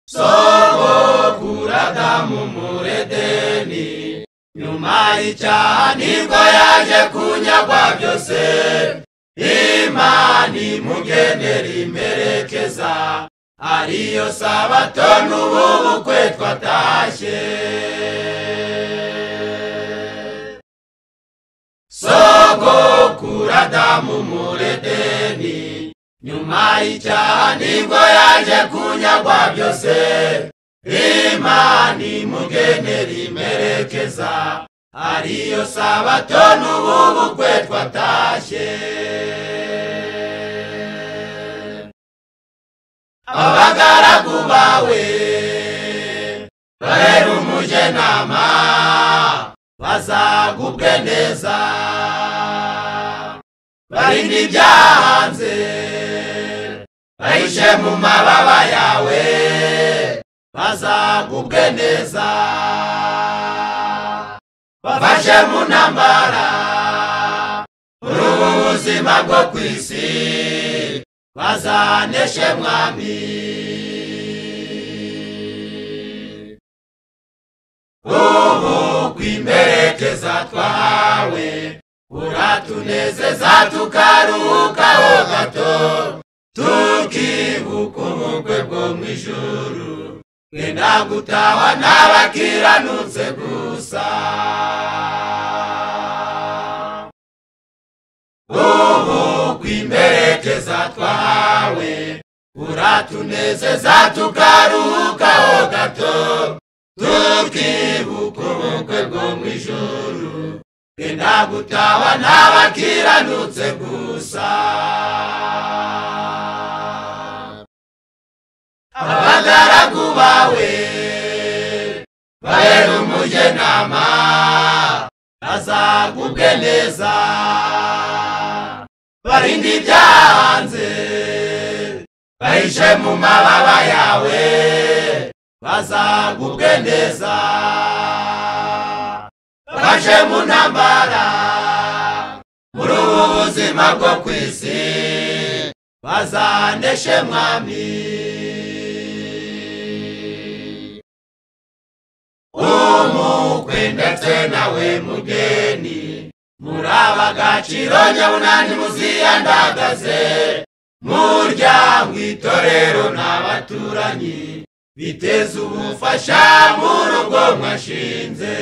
soko kuradamu muri edeni nyuma y'icyaha nibwo yaje kunyagwa byose imana imugenera imperekeza ariyo sabato n'ubu bukwe twatashye sogokuru adamu muri edeni nyuma y'icyaha nibwo yaje kunyagwa byose imana imugenera imperekeza ariyo sabato n'ubu bukwe twatashye abagaragu bawe bahera umugenama bazagubwe neza barinde ibyahanze bahishe mu mababa yawe bazagubwe neza bafashe mu ntambara muri ubu buzima bwo ku isi bazaneshe mwami ubu kwimperekeza twahawe uratunezeza tukaruhukaho gato tukibuka ubukwe bwo mu ijuru twenda gutahwa n'abakiranutse gusa ubu kwimperekeza twahawe uratunezeza tukaruhukaho gato tukibuka ubukwe bwo mu ijuru twenda gutahwa n'abakiranutse gusa abagaragu bawe bahera umugenama azagubwe neza barinde ibyahanze bahishe mu mababa yawe bazagubwe neza baje mu ntambara muri ubu buzima bwo ku isi bazaneshe mwami umukwe ndetse nawe mugeni muri abagaciro nyabunani muziyandagaze murya mu itorero n'abaturanyi biteze ubufasha mu rugo mwashinze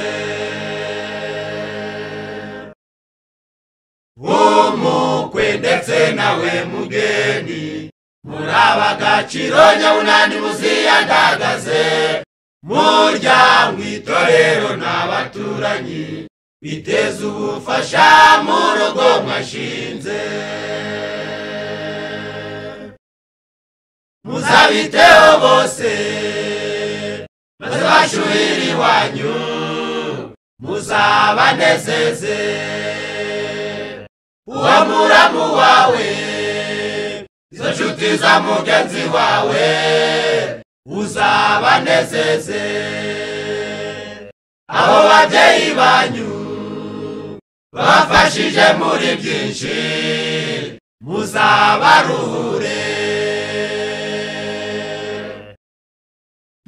umukwe ndetse nawe mugeni muri abagaciro nyabunani muziyandagaze murya mu itorero n'abaturanyi biteze ubufasha mu rugo mwashinze muzabiteho bose maze bashuhire iwanyu muzabanezeze uwo muramu wawe izo nshuti za mugenzi wawe uzabanezeze abo babyeyi banyu babafashije muri byinshi muzabaruhure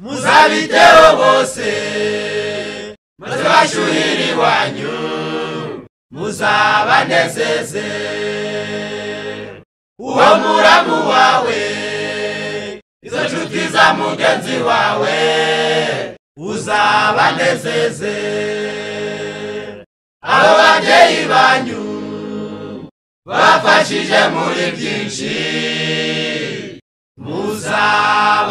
muzabiteho bose maze bashuhire iwanyu muzabanezeze uwo muramu wawe izo nshuti za mugenzi wawe uzabanezeze abo babyeyi banyu babafashije muri byinshi muzaba